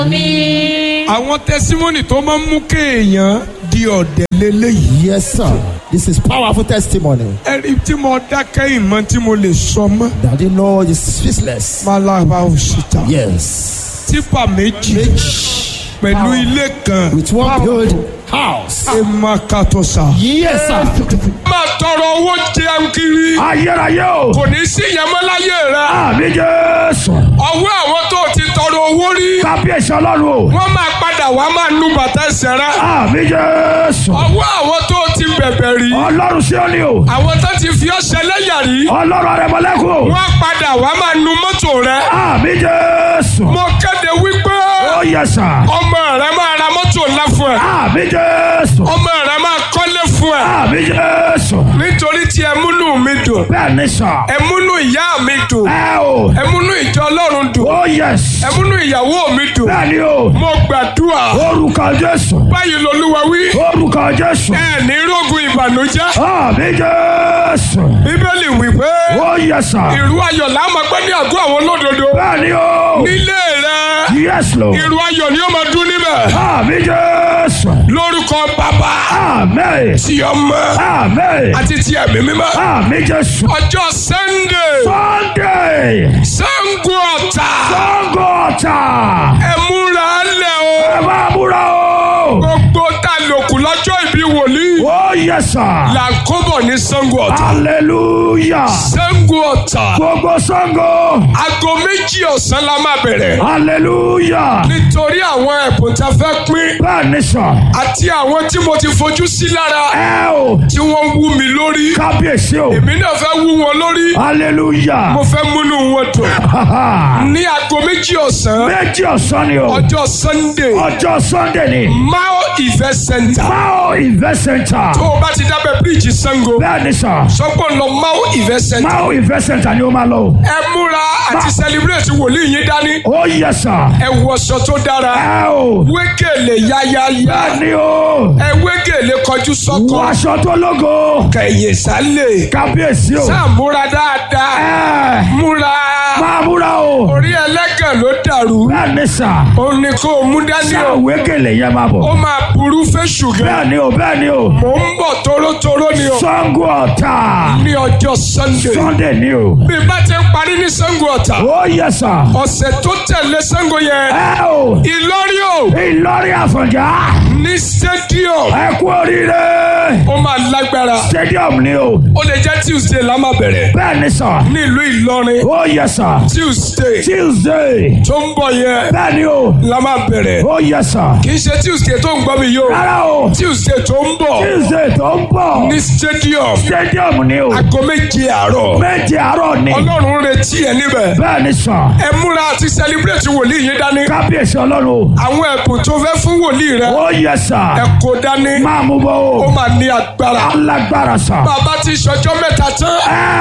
mi. àwọn tẹsímọ́nì tó máa ń mú kéèyàn di ọ̀dẹ̀ lélẹ́yìí. Yes, sir. This is powerful testimony. ẹni tí mo dákẹ́ ìmọ̀ tí mo lè sọ mọ́. That you know is speechless. malaba òṣìṣẹ́. Yes. tipa méjì pẹ̀lú ilé kan. With one build house. ẹ máa kàtó sa. Yes, sir. máa tọrọ owó jẹun kiri. ayérayé o. kò ní sí ìyẹn mọ́ láyé rẹ. àmì jésù. ọwọ́ àwọn tó ti tọrọ owó rí. kábíyèsí ọlọ́run o. wọ́n máa padà wá máa nu bàtà ẹsẹ̀ rẹ. àmì jésù. ọwọ́ àwọn tó ti bẹ̀bẹ̀ rí. ọlọ́run sí òní o. àwọn tó ti fi ọṣẹ lẹ́yà rí. ọlọ́run arẹmọlẹ́kùn o. wọ́n padà wá máa nu mọ́tò rẹ. àmì jésù. mo kéde wípé ó yẹ sà. ọmọ rẹ máa ra mọ́tò ńlá fún ẹ. àmì jésù. ọmọ rẹ máa kọ́lé fún ẹ. àmì jésù. nítorí tí ẹ múnú mi dùn. bẹ́ẹ̀ ni sà. ẹ múnú ìyá mi dùn. ẹ o. ẹ múnú ìjọ ọlọ́run dùn. ó yẹ ẹ múnú ìyàwó mi dùn. bẹ́ẹ̀ ni o. mo gbàdúrà. orúkọ jésù. báyìí lolúwa wí. orúkọ jésù. ẹ ní rógun ìbànújẹ́. àmì jésù. bíbélì wípé ó yẹ sà. ìrú ayọ̀ là máa gbé ní àgọ́ àwọn olódodo. bẹ́ẹ̀ ni o. nílé rẹ yes lord. ìrú ayọ̀ ni ó máa dún níbẹ̀. àmì jésù. lórúkọ bàbá àmì. tí ọmọ àmì. àti tí ẹ̀mí mímọ́. àmì jésù. ọjọ́ sunday sunday. sango ọ̀tà sango ọ̀tà. ẹ múra lẹ̀ o. ẹ máa múra o. gbogbo tá a lòkù lọ́jọ́ ìbí wòlíì. ó yẹ sà. là ń kóbọ̀ ní sango ọ̀tà. hallelujah. sango ọ̀tà. gbogbo sango. aago méjì ọ̀sán la máa bẹ̀rẹ̀. hallelujah. nítorí àwọn ẹ̀bùn tá a fẹ́ pín bẹ́ẹ̀ ni sà. àti àwọn tí mo ti fojú sí lára ẹ o. tí wọ́n wú mi lórí. kábíyèsí o. èmi náà fẹ́ wú wọn lórí. hallelujah. mo fẹ́ múnú wọn dùn. ní aago méjì ọ̀sán méjì ọ̀sán ni o. ọjọ́ sunday ọjọ́ sunday ni. mao event center mao event center. tó o bá ti dábẹ́ bíríìjì sango bẹ́ẹ̀ ni sà. sọ́gbọ́n lọ mao event center mao event center ni ó máa lọ. o. ẹ múra àti celebrate wòlíì yín dání ó yẹ sà. ẹ wọṣọ tó dára ẹ o. wégele yáyáyá bẹ́ẹ̀ ni o. ẹ wégele kọjú sọ́kọ wàṣọ tó lógo. kẹ̀yìn sálẹ̀ kábíyèsí o. sáà múra dáadáa ẹ múra máa múra o. orí ẹlẹ́gàn ló dàrú bẹ́ẹ̀ ni sà. òun ni kò mú dání ṣé o òwe gèlè yẹn máa ó bọ̀. máa burú fẹ́ṣù gan bẹ́ẹ̀ ni o bẹ́ẹ̀ ni o. mò ń bọ̀ tórótóró ni o sango ọ̀tà. ní ọjọ́ sunday sunday ni o. bí bá ti ń parí ní sango ọ̀tà ó yẹ sà. ọ̀sẹ̀ tó tẹ̀lé sango yẹn ẹ o. ìlọrin o ìlọrin àfọ̀njá. ní stadium ẹ kú oríire. ó máa lágbára stadium ni o. ó lè jẹ́ tuesday la máa bẹ̀rẹ̀ bẹ́ẹ̀ ni sà. ní ìlú ìlọrin ó yẹ sà. tuesday tuesday. tó ń bọ̀ yẹn bẹ́ẹ̀ ni o. la máa bẹ̀rẹ̀ ó yẹ sà. kì í ṣe tuesday tó ń gbọ́ mi yóò rárá o. tuesday tó ń bọ̀ tuesday tó ń bọ̀. ní stadium stadium ni o. aago méje àárọ̀ méje àárọ̀ ni. ọlọ́run ń retí ẹ níbẹ̀ bẹ́ẹ̀ ni sà. ẹ múra àti celebrate wòlíì yín dání kábíyèsí ọlọ́run o. àwọn ẹ̀bùn tó fẹ́ fún wòlíì rẹ ó yẹ sà. ẹ kó dání máa mú bọ́ ó o. máa ní agbára alágbára sà. bàbá ti ṣọjọ́ mẹ́ta tán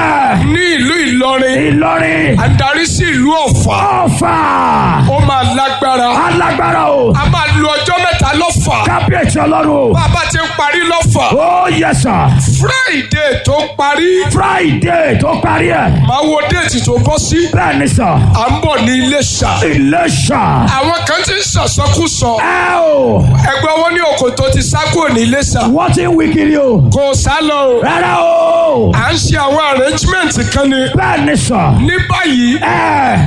ẹ ní ìlú ìlọrin ìlọrin. àdarí sí ìlú ọ̀fà ọ̀fà. ó máa lágbára alágbára o. a máa lu ọjọ́ mẹ́ta lọ́fà kábíyèsí ọlọ́run o. bàbá ti ń parí lọ́fà ó yẹ sà. friday tó parí friday tó parí ẹ̀. máa wo déètì tó bọ́ sí bẹ́ẹ̀ ni sà. à ń bọ̀ ní iléṣà iléṣà. àwọn kan ti ń sọ̀sọ́kùsọ ẹ o. ẹgbẹ́ wọn ní òkòtò ti sá kúrò ní iléṣà wọ́n ti ń wí kiri o. kò sá lọ o rárá o. à ń ṣe àwọn arrangement kan ni bẹ́ẹ̀ ni sà. ní báyìí ẹ